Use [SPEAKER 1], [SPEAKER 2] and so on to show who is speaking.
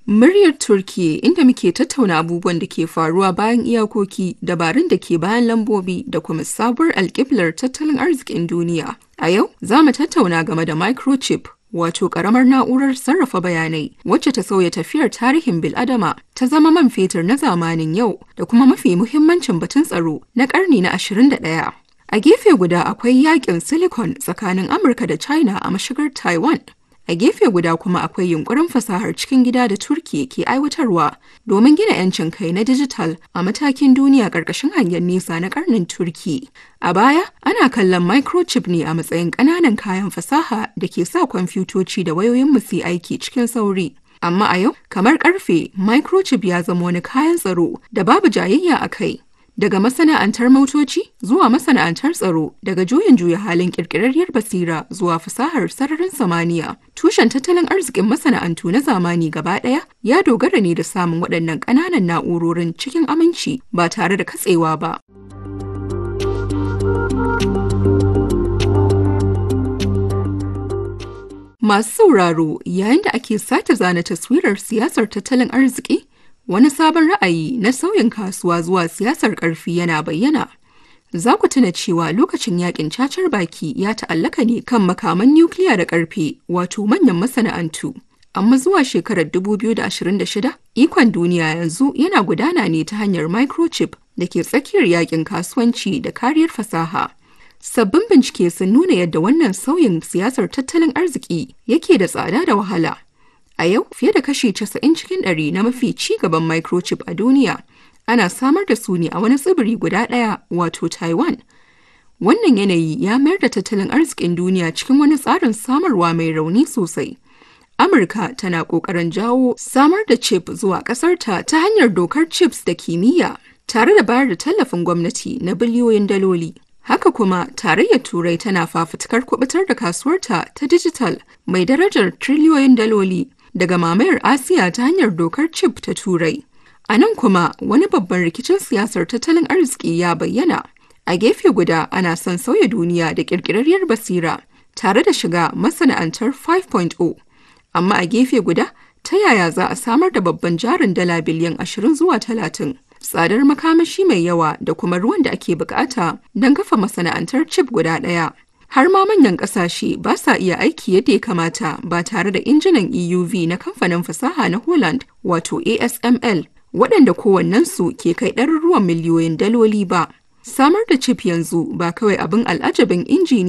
[SPEAKER 1] Muryar Turkiyya inda muke tattauna abubuwan da ke faruwa bayan iyakoki, dabarun da ke bayan lambobi da kuma sabuwar alƙiblar tattalin arzikin duniya. A yau, za mu tattauna game da microchip, wato ƙaramar na'urar sarrafa bayanai wacce ta sauya tafiyar tarihin bil'adama ta zama man fetur na zamanin yau da kuma mafi muhimmancin batun tsaro na ƙarni na 21. A gefe guda akwai yakin Silicon tsakanin Amurka da China a mashigar Taiwan. A gefe guda kuma akwai yunkurin fasahar cikin gida da Turki ke aiwatarwa domin gina 'yancin kai na dijital a matakin duniya ƙarƙashin hangen nesa na ƙarnin Turki. A baya, ana kallon microchip ne a matsayin ƙananan kayan fasaha da ke sa kwamfutoci da wayoyin mu su aiki cikin sauri. Amma a yau, kamar ƙarfe, microchip ya zama wani kayan tsaro da babu jayayya a kai. Daga masana'antar motoci zuwa masana'antar tsaro, daga juyin juya halin ƙirƙirarriyar basira zuwa fasahar sararin samaniya, tushen tattalin arzikin masana'antu na zamani gaba ɗaya ya dogara ne da samun waɗannan ƙananan na'urorin cikin aminci ba tare da katsewa ba. Masu sauraro yayin da ake sake zana taswirar siyasar tattalin arziki, wani sabon ra'ayi na sauyin kasuwa zuwa siyasar ƙarfi yana bayyana. Za ku tuna cewa lokacin yakin cacar baki ya ta'allaka ne kan makaman nukiliya da ƙarfe wato manyan masana'antu. Amma zuwa shekarar 2026, ikon duniya yanzu yana gudana ne ta hanyar microchip da ke tsakiyar yakin kasuwanci da kariyar fasaha. Sabbin bincike sun nuna yadda wannan sauyin siyasar tattalin arziki yake da tsada da wahala. A yau fiye da kashi 90 cikin ɗari na mafi ci gaban microchip a duniya ana samar da su ne a wani tsibiri guda ɗaya wato Taiwan. Wannan yanayi ya mayar da tattalin arzikin duniya cikin wani tsarin samarwa mai rauni sosai. Amurka tana ƙoƙarin jawo samar da chip zuwa ƙasarta ta hanyar dokar chips da kimiyya tare da bayar da tallafin gwamnati na biliyoyin daloli. Haka kuma tarayyar Turai tana fafutukar kubutar da kasuwarta ta dijital mai darajar triliyoyin daloli daga mamayar Asiya ta hanyar dokar chip ta Turai. A nan kuma wani babban rikicin siyasar tattalin arziki ya bayyana. A gefe guda ana son sauya duniya da ƙirƙirarriyar basira tare da shiga masana'antar 5.0. Amma a gefe guda ta yaya za a samar da babban jarin dala biliyan 20 zuwa 30? Tsadar makamashi mai yawa da kuma ruwan da ake bukata don kafa masana'antar chip guda ɗaya. har ma manyan ƙasashe ba sa iya aiki yadda ya kamata ba tare da injinan EUV na kamfanin fasaha na Holland wato ASML waɗanda kowannensu ke kai ɗaruruwan miliyoyin daloli ba. Samar da chip yanzu ba kawai abin al'ajabin injini